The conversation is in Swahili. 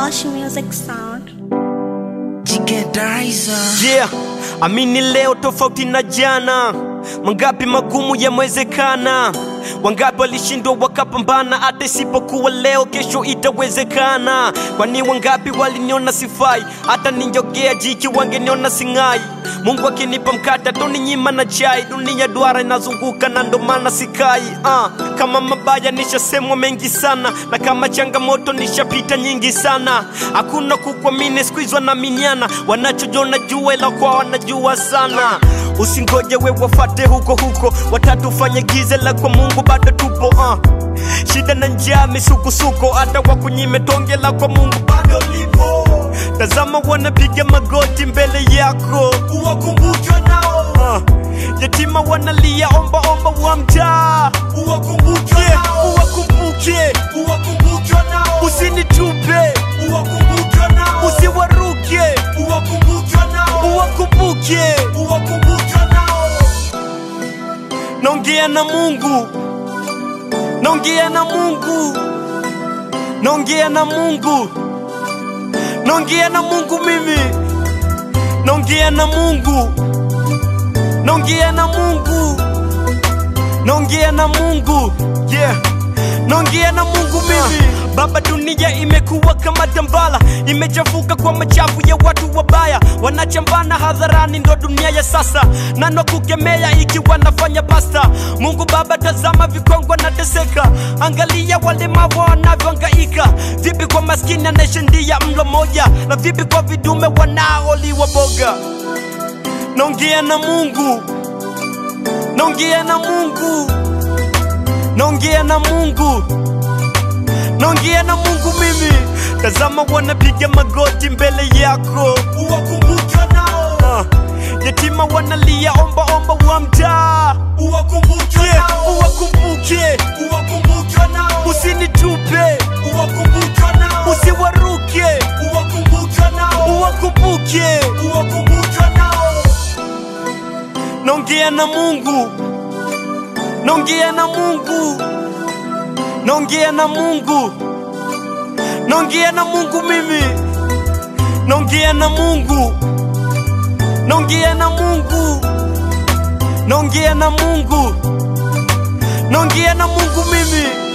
Lush Music Sound. Yeah, amini leo tofauti na jana. Mangapi magumu yamewezekana, wangapi walishindwa wakapambana, hata isipokuwa leo, kesho itawezekana. Kwani wangapi waliniona sifai, hata ninjogea jiki wangeniona sing'ai. Mungu akinipa mkate atoninyima na chai, dunia duara inazunguka na ndo maana sikai. Uh, kama mabaya nishasemwa mengi sana, na kama changamoto nishapita nyingi sana. Hakuna kukuamini, siku hizi wanaaminiana, wanachojona jua ila kwa wanajua sana. Usingoje we wafate huko huko, watatu fanye giza la kwa Mungu bado tupo uh. Shida na njaa misukosuko, hata wakunyime tonge la kwa Mungu bado lipo. Tazama wanapiga magoti mbele yako, uwakumbuke nao uh. Yatima wanalia omba omba wa mtaa, uwakumbuke yeah, uwakumbuke, uwakumbuke nao. Usinitupe, uwakumbuke nao. Usiwaruke, uwakumbuke nao. Uwakumbuke, uwakumbuke nao. Naongea na Mungu, naongea na Mungu, naongea na Mungu, naongea na Mungu mimi, naongea na Mungu, naongea na Mungu, naongea na Mungu, yeah, naongea na Mungu mimi. Baba, dunia imekuwa kama tambala, imechafuka kwa machafu ya watu wabaya, wanachambana hadharani, ndo dunia ya sasa, nano kukemea ikiwa nafanya basta. Mungu Baba, tazama vikongwa na teseka, angalia walemavu wanavyohangaika, vipi kwa maskini anayeshindia mlo moja, na vipi kwa vidume wanaoliwa boga. Naongea na Mungu, naongea na Mungu, naongea na Mungu naongea na Mungu mimi. Tazama wanapiga magoti mbele yako, uwakumbuke nao. Uh, yatima wanalia omba omba wa mtaa, uwakumbuke yeah, uwakumbuke, uwakumbuke nao. Usinitupe, uwakumbuke nao. Usiwaruke, uwakumbuke nao. Uwakumbuke, uwakumbuke nao. Naongea na Mungu, naongea na Mungu naongea na Mungu, naongea na Mungu mimi, naongea na Mungu, naongea na Mungu, naongea na Mungu, naongea na Mungu mimi.